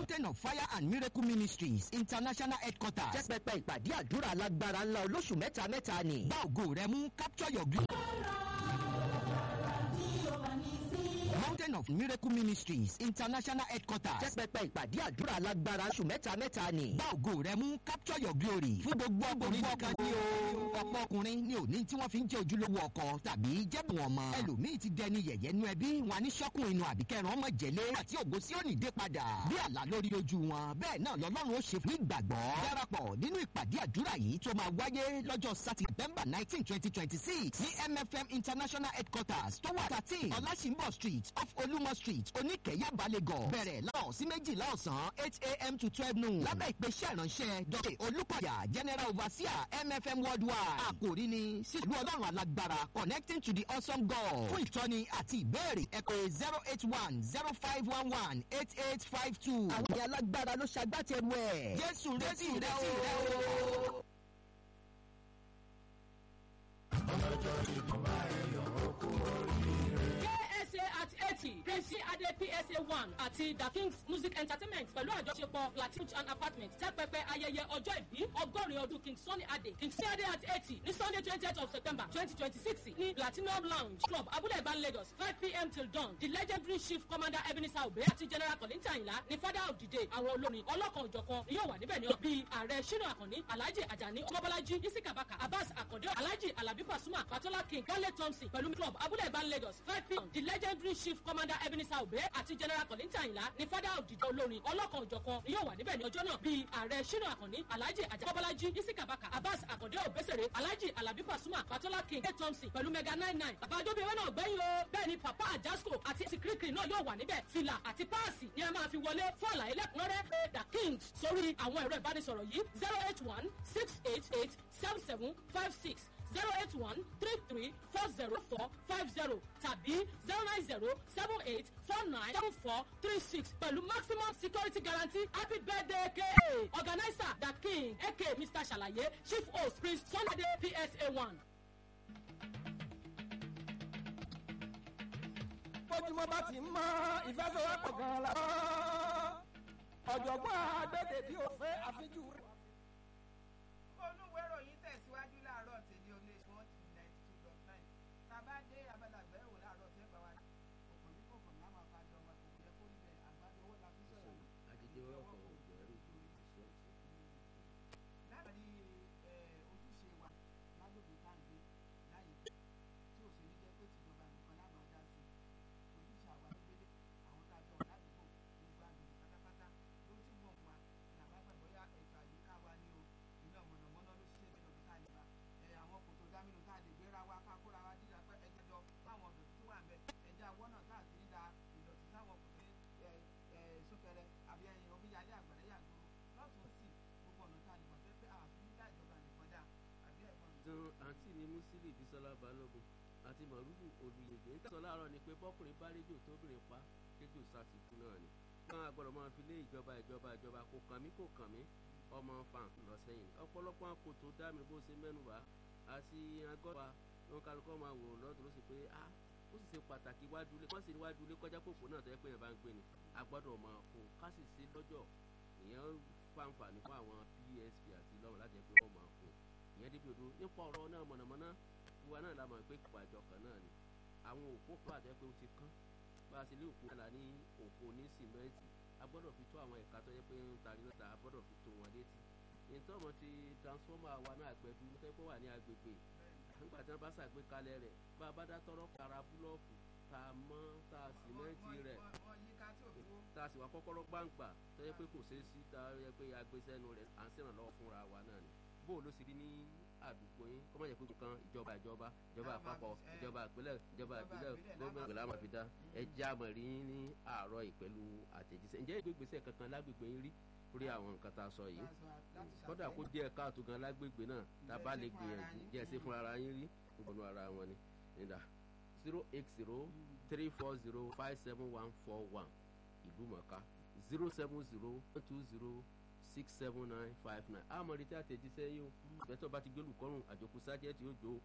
mountain of fire and miracle ministries international headquarters jẹ́ pẹpẹ ìpàdé àdúrà alágbára ńlá olóṣù mẹ́ta mẹ́ta ni bá ògo rẹ mú capture your glory. mountain of miracle ministries international headquarters jẹ́ pẹpẹ ìpàdé àdúrà alágbára oṣù mẹ́ta mẹ́ta ni bá ògo rẹ mú capture your glory fún gbogbo ọkùnrin nìkan ni o ọ̀pọ̀ ọkùnrin ni òní tí wọ́n fi ń jẹ́ ojúlówó ọkọ tàbí jẹ́bùn ọmọ ẹlòmíì ti dẹni yẹ̀yẹ́ nú ẹbí wọn ní sọ́kùn inú àbíkẹ́rùn ọmọ jẹ̀lé àti ògo sí òní dé padà bí àlá lórí ojú wọn bẹ́ẹ̀ náà lọ́lọ́run ó ṣe fún ìgbàgbọ́ darapọ̀ nínú ìpàdé àdúrà yìí tó máa wáyé lọ́jọ́ sátidé september nineteen twenty twenty six ní mfm international headquarters tó wà thirteen ọlásìnbọ̀ street off olúmọ street oníkẹ́yà balẹ̀gọ̀ bẹ̀rẹ̀ láwọn sí méjìlá ọ̀sán eight a.m. to twelve noon lábẹ́ ìpèsè ìránṣẹ́ dr olùkọ́yà general overseer mfm worldwide àkòrí ni sílùú ọlọ́run alágbára connecting to the awesome god fún ìtọ́ni àti ìbéèrè ẹ̀kọ́ zero eight one zero five one one eight eight five two àwọn ìyá alágbára ló ṣagbátẹrù ẹ̀ jésù retí rẹ o. KSA at eighty Prince Ade PSA one àti The Kings Music Entertainment pẹ̀lú àjọṣepọ̀ Platinum and Apartment tẹ́pẹpẹ ayẹyẹ ọjọ́ ìbí ọgọ́rin ọdún King Sunny Ade King Sunny Ade at eighty ní Sunday twentieth of September twenty twenty six ní Platinum Lounge Club Abúlé Ìbán Lagos five pm till dawn the legendary chief commander Ebenezer Obey àti General Kollington Ayinla ní father of the day àwọn olórin ọlọ́kan òjọ̀kan ni yóò wà níbẹ̀ ní ọ bíi ààrẹ Ṣínà Àkànní Alhaji Ajani Ọmọbọ́lájí Isika Baka Abbas Akande Alhaji Alabi Pasuma Patola King Wale Thompson pẹ̀lú club Abúlé Ìbán Lagos five pm the legendary chief commander Ebenezer Obey àti General Kollington Ayinla ní father of the day olórin ọlọ́kan òjọ̀kan ni yóò wà níbẹ̀ ní ọjọ́ náà bíi ààrẹ Ṣínà Àkànní Alhaji Ajani Ọmọbọ́lájí Isika Baka Abbas Akande Obesere Alhaji Alabi Pasuma Patola King Wale Thompson pẹ̀lú mega nine nine bàbá adóbíwé náà gbẹ́yìn o bẹ́ẹ̀ ni papa Ajasco àti sikirikiri náà yóò wà níbẹ̀ fìlà àti páàsì ni a máa fi wọlé fún àlàyé lẹ́kùnrẹ́rẹ́ pé the kings sórí àwọn ẹ̀rọ ìbánisọ̀rọ̀ yìí zero eight one six eight eight seven seven five six zero eight one three three four zero four five zero tàbí zero nine zero seven eight four nine seven four three six pẹ̀lú maximum security guarantee happy birthday ka organizer the king aka mr ṣàlàyé chief host prince sunday psa one. bójúmọ́ bá ti mọ́ ìfẹsẹ̀wọ́pọ̀ gan-an la. ọ̀jọ̀gbọ́n àgbẹ̀dẹ̀ bí o fẹ́ àfijú rẹ̀. olúwo ìròyìn tẹ̀síwájú láàárọ̀ tèmi ò lè wọ́n ti ninety two dot nine tàbá dé abala àgbẹ̀wò láàárọ̀ tẹ́ bá wa òkò ní kòkò ní àmọ́ àfa jọ wọn kò yẹ kó níbẹ̀ àgbàdo owó la fi sọ̀rọ̀ àdìdì ọkọ̀ ògbẹ́rù láàárín ojúṣe wa lágbègbè tá à ń gbé láyé tí ò sì ní jẹ́ pé tìjọba nìkan láwọn á dá sí ojúṣe àwa ló gbélé àwọn tá a jọ wà ládùúgbò gbogbo àgbègbè pátápátá ló ti wọ̀n wa làbá gbà bóyá ètò àyíká wa ní o iná mọ̀nàmọ́ná ló ṣiṣẹ́ bẹ́ẹ̀ lọ́dún tá a lè bá ẹ àwọn kòtò dámínú tá a lè gbéra wa ká kóra wa dídá pé ẹjẹ jọ fáwọn ọ̀dọ̀ tó wà ń bẹ ẹjẹ àwọn náà tá a ti ń da ìdọ̀tí sáwọn kòtò ní ẹ ẹ súnkẹrẹ àbí ẹyin omíyalé àgbàdo yàgbọ́n lọ́tún sí gbogbo ọ̀nà tá a lè mọ̀ pé pé àfi ń dá ìjọba nìkan dá àbí ẹ̀gbọ́n mi. dan àǹtí mi musili bisola balógun àti mọ̀rúfù olùyègbè ń tẹ̀sán láàárọ̀ ni pé bọ́kùnrin bá rédíò tóbìnrin pa kéjò sásìkú náà ni wọn àgbọ̀dọ̀ máa fi lé ìjọba ìjọba ìjọba kò kàn mí kò kàn mí ọmọ fan lọ sẹ́yìn ọ̀pọ̀lọpọ̀ àkótó dá mi bó ṣe mẹ́nuba àti agọ́wà ló ń kálukọ́ máa wò lọ́dún ló sì pé ah ó sì ṣe pàtàkì wájú ilé wọ́n sì ní wájú ilé kọjá kòkó náà tó yẹ pé yẹn bá ń gbé ni a gbọ́dọ̀ máa kó ká sì sí lọ́jọ́ ìyẹn fáǹfààní fún àwọn psp àti lọ́wọ́ láti ẹ̀ pé wọ́n máa kó ìyẹn débi odò nípa ọ̀rọ̀ náà mọ̀nàmọ́ná wa náà la mọ̀ pé pàjọ kan náà ni àwọn òpó kan àti ẹ̀ pé ó ti kán bá a sì lé òpó náà ní òpó ní sìmẹ́ǹtì a gbọ́dọ̀ fi tó àwọn ẹ̀ka tó yẹ pé ń tari náà a gbọ́dọ̀ fi tó wọn létí ìtọ́mọ̀ ti transformer wa náà gbẹ̀dú tó yẹ pé wà ní agbègbè nígbà tí wọ́n bá ṣàgbékalẹ̀ rẹ̀ bá a bá dá tọrọ para búlọ́ọ̀kù tá a mọ́ tá a sìmẹ́ǹtì rẹ̀ wọ́n yí ká tí ò fi wó. tá a sì wá kọ́kọ́rọ́ gbàǹgbà tó yẹ pé kò ṣeé sí tá a yẹ pé agbésẹ́nu rẹ̀ à ń ṣèrànlọ́wọ́ fúnra wa náà ni bó o ló sì rí ní àdúgbò yín kọ́ máa yẹ pé nǹkan ìjọba ìjọba ìjọba àpapọ̀ ìjọba ìpínlẹ̀ ìjọba ìpínlẹ̀ gómìnà ìgbàlá máa fi dá ẹ já mọ̀ rí ní àárọ̀ yìí pẹ̀lú àtẹ̀jíṣẹ́ ǹjẹ́ ìgbégbèsè kankan lágbègbè yín rí lórí àwọn nǹkan tá a sọ yìí kódà kó díẹ̀ káàtó gan lágbègbè náà tá a bá lè gbìyànjú jẹ́ ẹ sí fún ara yín rí gbogbo ara wọn ni nígbà zero eight zero three four zero five seven one four one ìlú mọ̀ká zero seven zero two zero six seven nine five nine àmọ́ retí àtẹ̀jíṣẹ́ yìí o bẹ́tọ̀ bá ti gbé olùkọ́rùn àjòkú sájẹ́tì ó jó